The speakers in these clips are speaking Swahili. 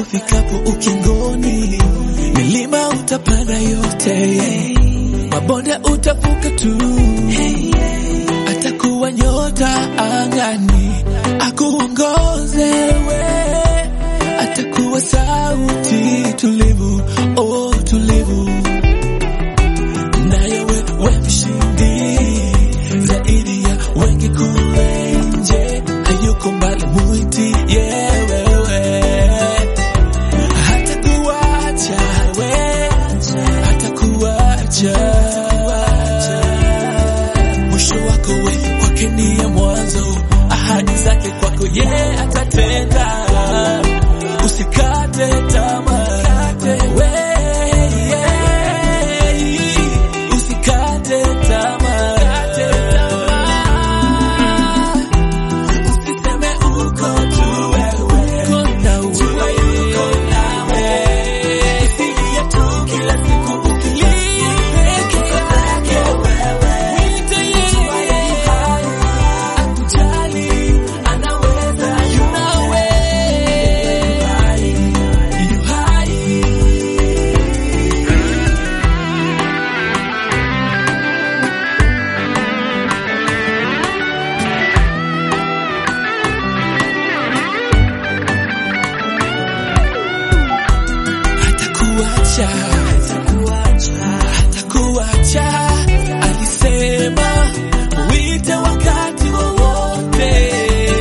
Ufikapo ukingoni, milima utapanda yote, mabonde utavuka tu, atakuwa nyota angani, akuongoze we, atakuwa sauti tulivu, oh tulivu, naye wewe mshindi zaidi ya wengi kule nje, hayuko mbali mwiti yeah, wewe hatakuacha we, hatakuacha mwisho wako we kwake ni ya mwanzo, ahadi zake kwako ye atatenda. Usikate tamaa we, yeah. usikate tamaa Usiseme uko tu wewe, jua yuko nawe. Usilie tu kila siku ukilia peke yake wewe. Mwite yeye, akujali, anaweza, yu nawe. Yu hai. hatakuacha, hatakuacha, alisema mwite wakati wowote,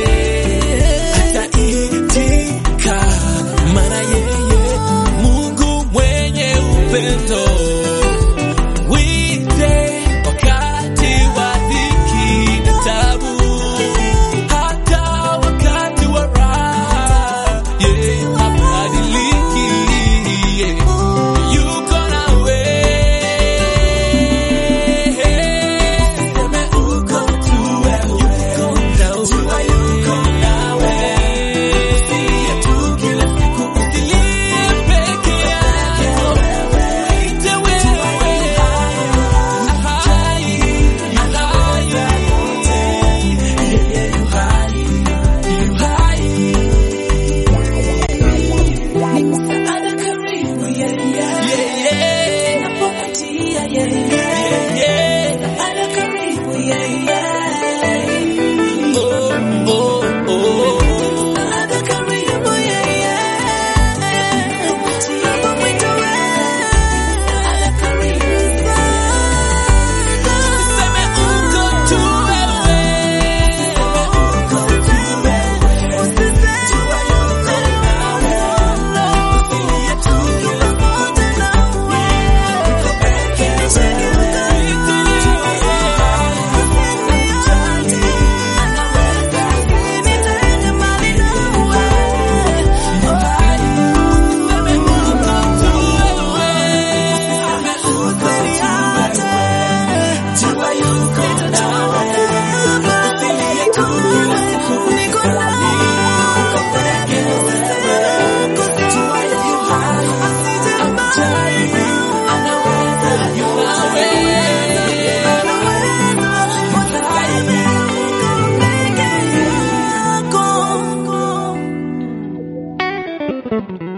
ataitika, maana yeye Mungu mwenye upendo. Mwite wakati wa dhiki na tabu, hata wakati wa raha, yeye habadiliki, yeah. yuko nawe. Usiseme uko tu wewe, jua yuko nawe. Usilie tu kila siku ukilia peke yako, mwite wewe, hai, anaweza yote, yeye yu hai, yu hai. Ni msaada karibu, yeah, yeah. Yeah, yeah. Napopatia, yeah, yeah. Yeah, yeah. Msaada karibu, yeah, yeah. Oh, oh, oh. Msaada karibu, yeah, yeah. Napomwita wewe, msaada karibu sana. Usiseme uko tu wewe. Uko tu wewe. Usiseme uko nawe. Usilie tu kila moja nawe. Uko peke Thank you.